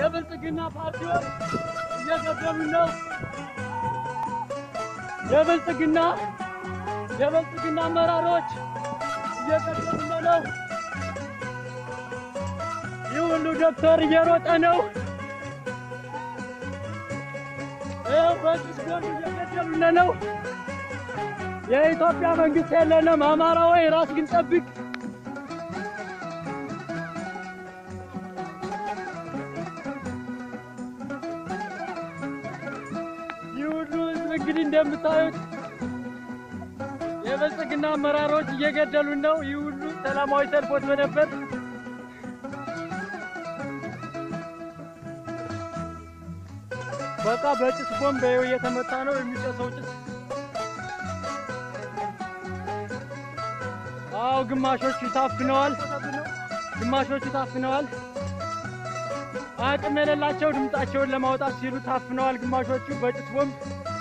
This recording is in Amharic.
የብልጽግና ፓርቲዎች እየገደሉ ነው። የብልጽግና የብልጽግና አመራሮች እየገደሉ ነው። ይህ ሁሉ ዶክተር እየሮጠ ነው። ይኸው በጭስ ጎን እየገደሉን ነው። የኢትዮጵያ መንግስት የለንም። አማራ ወይ ራስ ግን ጠብቅ። ይህ ሁሉ ህዝብ እንግዲህ እንደምታዩት የብልጽግና አመራሮች እየገደሉን ነው። ይህ ሁሉ ሰላማዊ ሰልፍ ወጥቶ ነበር። በቃ በጭስ ቦምብ ይኸው እየተመታ ነው የሚጨሰው ጭስ። አዎ ግማሾቹ ታፍነዋል፣ ግማሾቹ ታፍነዋል። አቅም የሌላቸው ድምጻቸውን ለማውጣት ሲሉ ታፍነዋል። ግማሾቹ በጭስ ቦምብ